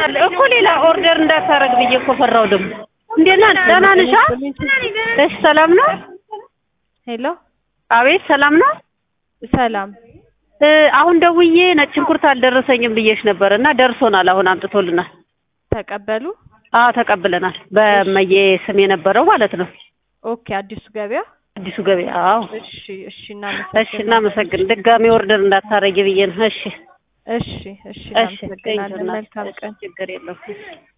ይሆናል እኮ ሌላ ኦርደር እንዳታረግ ብዬ እኮ ፈራው። ደግሞ እንዴት ነህ? ደህና ነሽ? እሺ ሰላም ነው? ሄሎ አቤት ሰላም ነው? ሰላም እ አሁን ደውዬ ነጭ ሽንኩርት አልደረሰኝም ብዬሽ ነበር እና ደርሶናል። አሁን አምጥቶልናል። ተቀበሉ። አዎ ተቀብለናል። በመዬ ስም የነበረው ማለት ነው። ኦኬ አዲሱ ገበያ። አዲሱ ገበያ። አዎ እሺ እሺ እናመሰግናለን። እሺ እናመሰግን። ድጋሚ ኦርደር እንዳታረጊ ብዬ ነው። እሺ እሺ እሺ እሺ እናመሰግናለን። መልካም ቀን። ችግር የለውም።